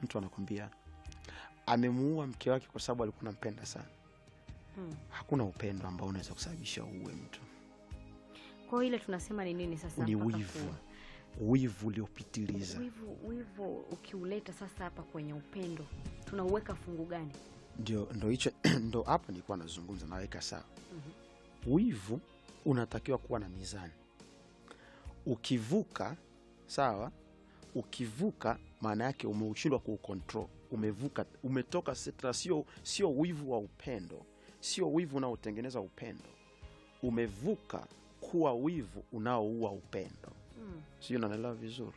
mtu anakwambia amemuua mke wake kwa sababu alikuwa nampenda sana Mm. hakuna upendo ambao unaweza kusababisha uue mtu Kwa hiyo ile tunasema ni nini sasa? ni mpaka wivu kuua? wivu uliopitiliza Wivu, wivu ukiuleta sasa hapa kwenye upendo tunauweka fungu gani? ndio ndo hicho ndo hapa nilikuwa nazungumza naweka sawa wivu unatakiwa kuwa na mizani ukivuka sawa ukivuka maana yake umeushindwa kuukontrol umevuka umetoka setra sio sio wivu wa upendo sio wivu unaotengeneza upendo umevuka kuwa wivu unaoua upendo Mm. sijui unanielewa vizuri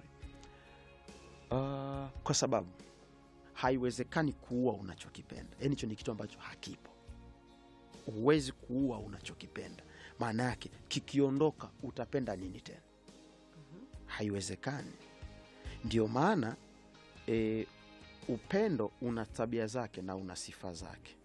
uh, kwa sababu haiwezekani kuua unachokipenda yaani hicho ni kitu ambacho hakipo huwezi kuua unachokipenda maana yake kikiondoka utapenda nini tena haiwezekani ndio maana e, upendo una tabia zake na una sifa zake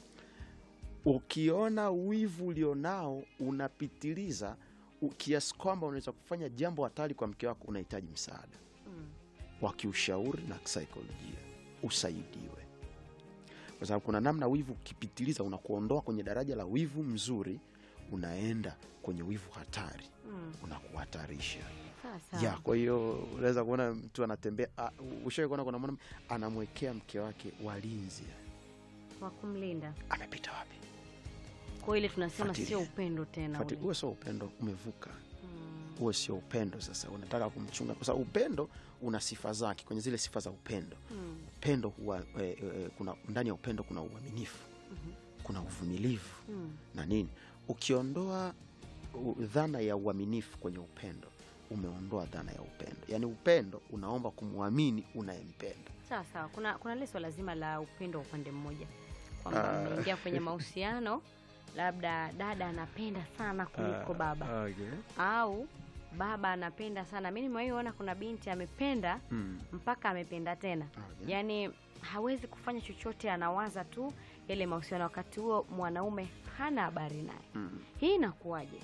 ukiona wivu ulionao unapitiliza u- kiasi kwamba unaweza kufanya jambo hatari kwa mke wako unahitaji msaada Mm. wa kiushauri na kisaikolojia usaidiwe kwa sababu kuna namna wivu ukipitiliza unakuondoa kwenye daraja la wivu mzuri unaenda kwenye wivu hatari Mm. unakuhatarisha Sawa sawa. ya kwa hiyo unaweza kuona mtu anatembea ushawai kuona kuna mwana anamwekea mke wake walinzi Wa kumlinda. amepita wapi Kwa hiyo ile tunasema Fuatilia. sio upendo tena Fati- ule. huo sio upendo umevuka Mm. huo sio upendo sasa unataka kumchunga kwa sababu upendo una sifa zake kwenye zile sifa za upendo Mm. upendo huwa e, e, kuna ndani ya upendo kuna uaminifu Mhm. kuna uvumilivu Mm. na nini ukiondoa u- dhana ya uaminifu kwenye upendo umeondoa dhana ya upendo yaani upendo unaomba kumwamini unayempenda Sawa sawa. Kuna kuna lile swala zima la upendo wa upande mmoja kwamba Ah. mmeingia kwenye mahusiano, labda dada anapenda sana kuliko baba okay. au baba anapenda sana. Mi nimewahi ona kuna binti amependa mm. mpaka amependa tena, okay. yaani hawezi kufanya chochote, anawaza tu yale mahusiano, wakati huo mwanaume hana habari naye. mm. Hii inakuwaje?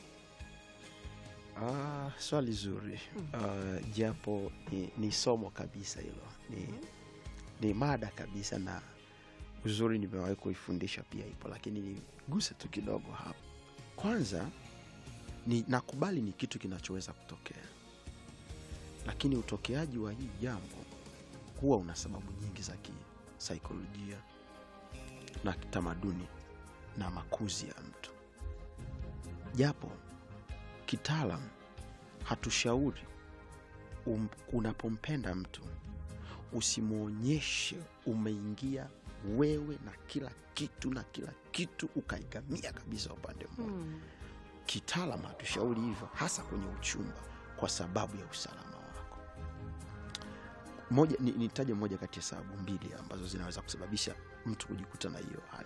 Ah, swali zuri Ah, japo ni, ni somo kabisa hilo ni, ni mada kabisa na uzuri nimewahi kuifundisha pia ipo lakini niguse tu kidogo hapa kwanza ni nakubali ni kitu kinachoweza kutokea lakini utokeaji wa hii jambo huwa una sababu nyingi za kisaikolojia na kitamaduni na makuzi ya mtu japo kitaalam hatushauri um, unapompenda mtu usimwonyeshe umeingia wewe na kila kitu na kila kitu ukaigamia kabisa upande mmoja Hmm. kitaalam hatushauri hivyo hasa kwenye uchumba kwa sababu ya usalama wako moja ni- nitaje moja kati ya sababu mbili ambazo zinaweza kusababisha mtu kujikuta na hiyo hali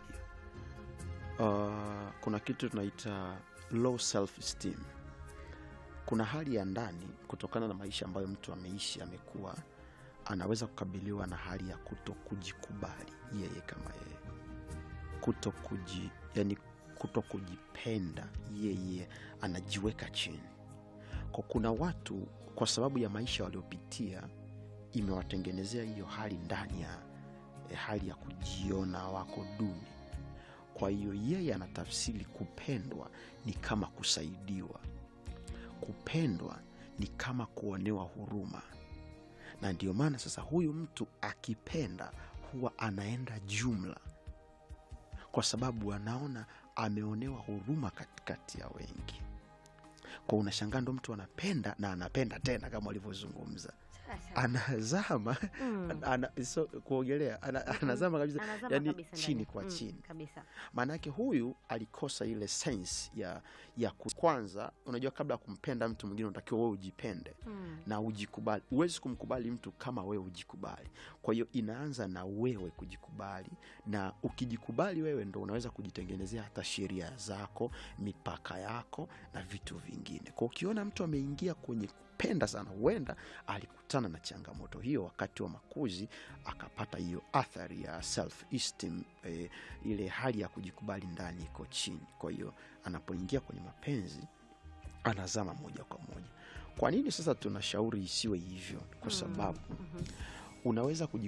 uh, kuna kitu tunaita low self esteem kuna hali ya ndani kutokana na maisha ambayo mtu ameishi amekuwa anaweza kukabiliwa na hali ya kuto kujikubali yeye kama yeye kuto kuji, yani kuto kujipenda yeye anajiweka chini kwa kuna watu kwa sababu ya maisha waliopitia imewatengenezea hiyo hali ndani ya eh, hali ya kujiona wako duni kwa hiyo yeye anatafsiri kupendwa ni kama kusaidiwa kupendwa ni kama kuonewa huruma na ndio maana sasa huyu mtu akipenda huwa anaenda jumla kwa sababu anaona ameonewa huruma katikati ya wengi kwa unashangaa ndo mtu anapenda na anapenda tena kama walivyozungumza Sasa. anazama Mm. ana, so, kuogelea ana, anazama kabisa Anazama yani kabisa ndani. chini kwa Mm, chini kabisa. maanake huyu alikosa ile sense ya ya ku- kwanza unajua kabla ya kumpenda mtu mwingine unatakiwa wewe ujipende Mm. na ujikubali huwezi kumkubali mtu kama wewe ujikubali kwa hiyo inaanza na wewe kujikubali na ukijikubali wewe ndo unaweza kujitengenezea hata sheria zako mipaka yako na vitu vingine kwa ukiona mtu ameingia kwenye kupenda sana huenda alikutana na changamoto hiyo wakati wa makuzi akapata hiyo athari ya self esteem eh, ile hali ya kujikubali ndani iko chini kwa hiyo anapoingia kwenye mapenzi anazama moja kwa moja kwa nini sasa tunashauri isiwe hivyo kwa sababu Mhm. unaweza kuji